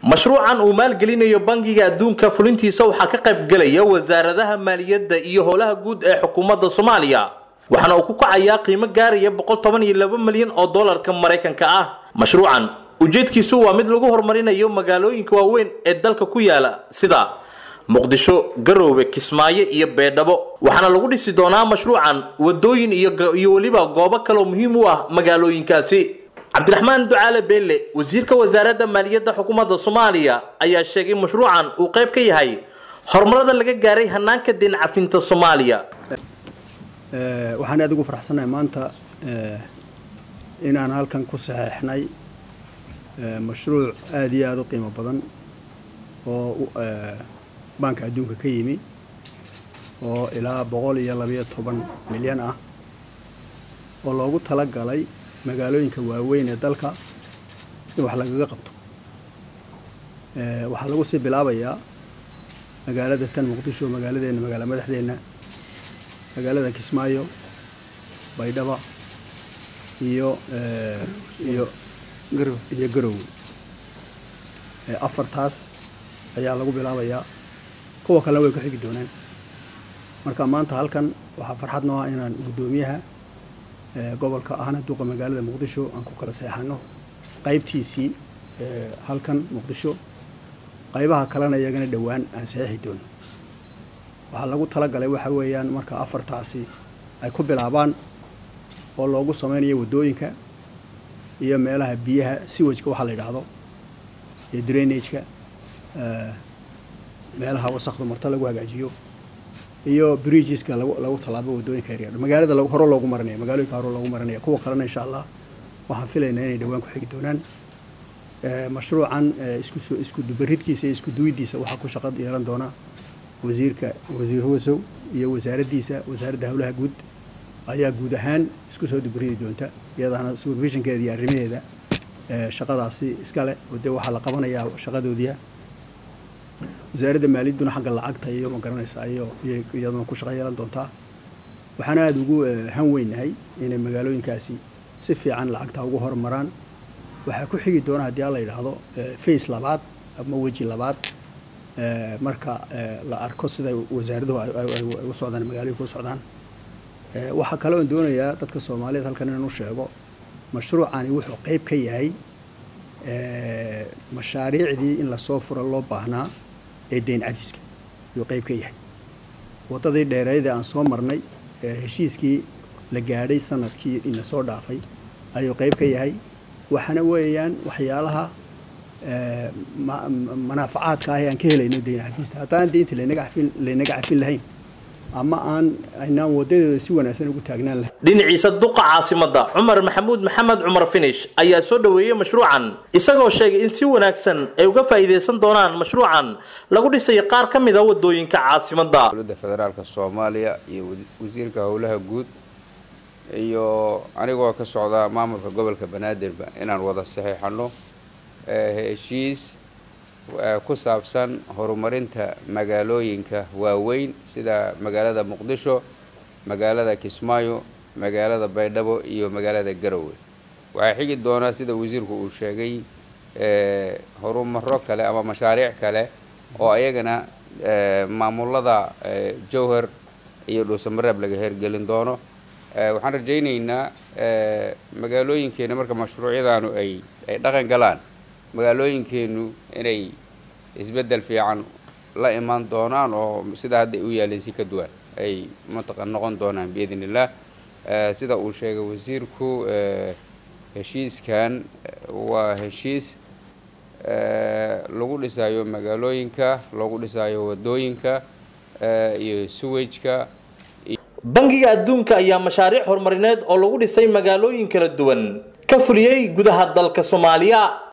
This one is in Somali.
mashruucan uu maalgelinayo bangiga adduunka fulintiisa waxaa ka qayb gelaya wasaaradaha maaliyadda iyo howlaha guud ee xukuumadda soomaaliya waxaana uu ku kacayaa qiimo gaaraya boqol toban iyo laba milyan oo doolarka maraykanka ah mashruucan ujeedkiisu waa mid lagu horumarinayo magaalooyinka waaweyn ee dalka ku yaala sida muqdisho garoowe kismaayo iyo beedhabo waxaana lagu dhisi doonaa mashruucan wadooyin iyo weliba goobo kaloo muhiim u ah magaalooyinkaasi cabdiraxmaan ducaale beelle wasiirka wasaaradda maaliyadda xukuumadda soomaaliya ayaa sheegay mashruucan uu qayb ka yahay horumarada laga gaaray hanaanka deen cafinta soomaaliya waxaan aad ugu faraxsanahay maanta inaan halkan ku saxeexnay mashruuc aada iyo aada u qiimo badan oo baanka adduunka ka yimi oo ilaa boqol iyo labayo toban milyan ah oo loogu tala galay magaalooyinka waaweyn ee dalka in wax lagaga qabto waxaa lagu sii bilaabayaa magaalada tan muqdisho magaaladeenna magaala madaxdeenna magaalada kismaayo baydhaba iyo iyo iyo garowe afartaas ayaa lagu bilaabayaa kuwa kalena way ku xigi doonaan marka maanta halkan waxaa farxad noo ah inaan guddoomiyaha gobolka ahna duqa magaalada muqdisho aan ku kala seexano qaybtiisii halkan muqdisho qaybaha kalena iyagana dhowaan aan saxiixi doono waxaa lagu talagalay waxa weeyaan marka afartaasi ay ku bilaabaan oo loogu sameynayo waddooyinka iyo meelaha biyaha siwajka waxaa la yidhaahdo iyo drainageka meelaha wasakdu marto lagu hagaajiyo iyo bridgeska lagu tallaabo waddooyinka yaryar magaalada hore loogu marinaya magaalooyinka hore loogu marinaya kuwa kalena insha allah waxaan filaynaa inay dhowaan ku xigi doonaan mashruucan isku isku dubaridkiisa iyo isku duwidiisa waxaa ku shaqo yeelan doona wasiirka wasiir hosow iyo wasaaraddiisa wasaaradda howlaha guud ayaa guud ahaan isku soo dubaridi doonta iyadaana supervisionkeeda iyo arrimaheeda shaqadaasi iskale oo dee waxaa la qabanayaa shaqadoodiia wasaaradda maaliyadduna xagga lacagta iyo ma garanaysaa iyo iyaduna ku shaqo yeelan doontaa waxaan aada ugu han weynahay inay magaalooyinkaasi si fiican lacagta ugu horumaraan waxaa ku xigi doona haddii alla yidhaahdo face labaad ama weji labaad marka la arko sida wasaaraduhu ay u socdaan magaalooyinka u socdaan waxaa kale oon doonayaa dadka soomaaliyeed halkan inaan u sheego mashruucani wuxuu qayb ka yahay mashaariicdii in lasoo furo loo baahnaa ee deyn cafiska ayuu qayb ka yahay waddadii dheereydee aan soo marnay heshiiskii la gaadhay sanadkii ina soo dhaafay ayuu qayb ka yahay waxaana weeyaan waxyaalaha manaafacaadka ah ee aan ka helayno deyn cafista haddaan deynta laynaga cafin laynaga cafin lahayn ama aan aynaan wadadeeda si wanaagsan ugu taagnaan lahayn dhinaciisa duqa caasimadda cumar maxamuud maxamed cumar finish ayaa soo dhoweeyey mashruucan isagoo sheegay in si wanaagsan ay uga faa'iidaysan doonaan mashruucan lagu dhisayo qaar ka mid a wadooyinka caasimadda dowladda federaalka soomaaliya iyo wasiirka howlaha guud iyo anigoo ka socda maamulka gobolka banaadirba inaan wada saxiixano heshiis ku saabsan horumarinta magaalooyinka waaweyn sida magaalada muqdisho magaalada kismaayo magaalada baydhabo iyo magaalada garowe waxaa xigi doonaa sida wasiirku uu sheegay horumaro kale ama mashaariic kale oo ayagana maamulada jowhar iyo dhuusamareeb laga hergelin doono waxaan rajaynaynaa magaalooyinkeena marka mashruucyadaanu ay ay dhaqan galaan magaalooyinkeenu inay isbeddel fiican la imaan doonaan oo sida hadda u yaaleen si ka duwan ay mataqa noqon doonaan biidn illah sida uu sheegay wasiirku heshiiskan waa heshiis lagu dhisayo magaalooyinka lagu dhisayo wadooyinka iyo suwajka bangiga adduunka ayaa mashaariic horumarineed oo lagu dhisay magaalooyin kala duwan ka fuliyey gudaha dalka soomaaliya